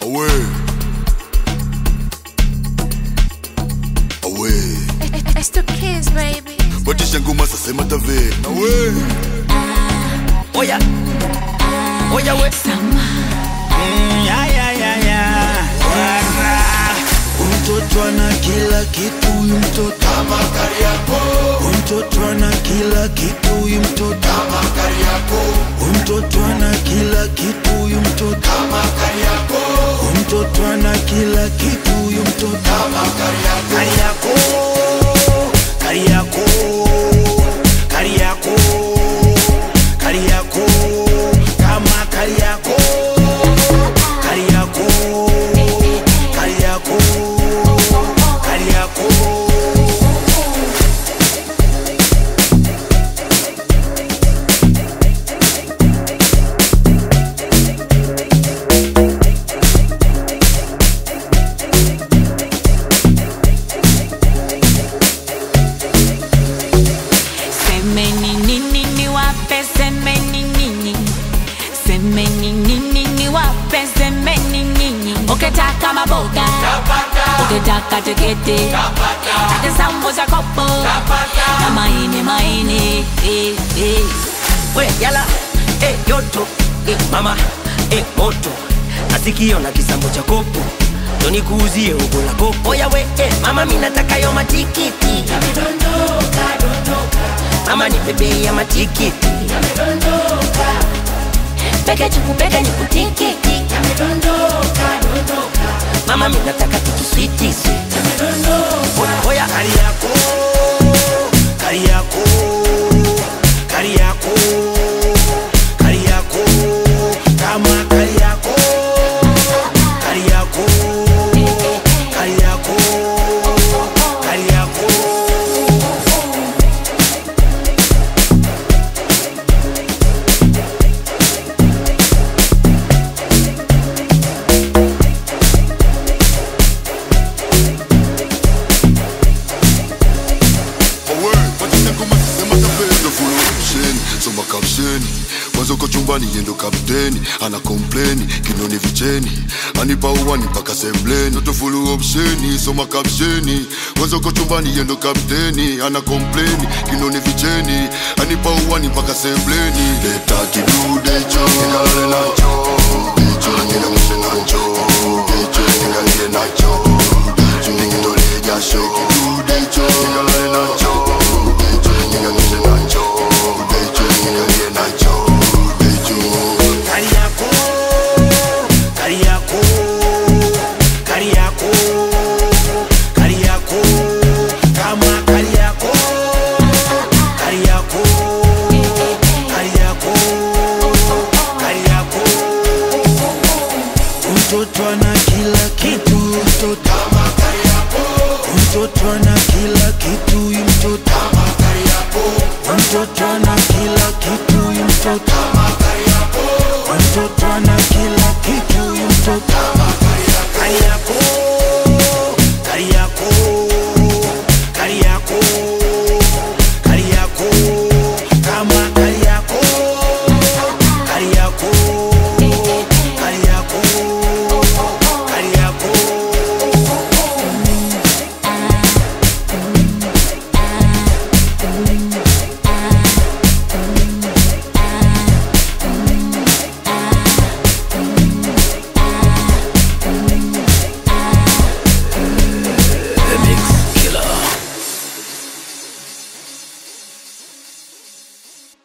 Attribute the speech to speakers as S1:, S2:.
S1: Awe. Awe.
S2: It's the kids, baby.
S1: Batisha ngoma sasa matave. Awe.
S3: Oya, oya we. Mm, ya, ya, ya, ya. Wara. Mtoto ana kila kitu huyu mtoto kama Kariakoo. Mtoto ana kila kitu huyu mtoto kama Kariakoo. Mtoto ana kila kitu huyu mtoto kama Kariakoo. Mtoto ana kila kitu huyu mtoto kama Kariakoo. Kariakoo. Kariakoo. Kariakoo. Kama Kariakoo. Kariakoo. Kariakoo. Kariakoo.
S4: Semeni nini niwape, semeni nini, semeni nini niwape, semeni nini. Ukitaka maboga, ukitaka tiketi, taka sambusa kopo na maini maini. eh, eh.
S3: we yala eh, yoto eh, mama eh, moto nasikio na kisambo cha kopo ndo nikuuzie ugo la kopo oya we eh, mama mi nataka yo matikiti mama ni bebe ya matikiti
S4: Peke chuku peke ni kutikiti,
S3: mama mi nataka tukiswiti oya kari yako kari yako kari yako kari yako kama kari yako kari yako kari yako kari yako
S1: Awe. Batisha ngoma sasa matave. Ndo full option. Soma caption. Mwanzo uko chumbani yendo kapteni ana kompleni kinoni vicheni anipa uwani mpaka sembleni Ndo full option. Soma caption. Mwanzo uko chumbani yendo kapteni ana kompleni kinoni vicheni anipa uwani mpaka sembleni leta kidude cho nikalale nacho cho nikamshe nacho cho nikalile nacho nikitole jasho kidude cho nikalale nacho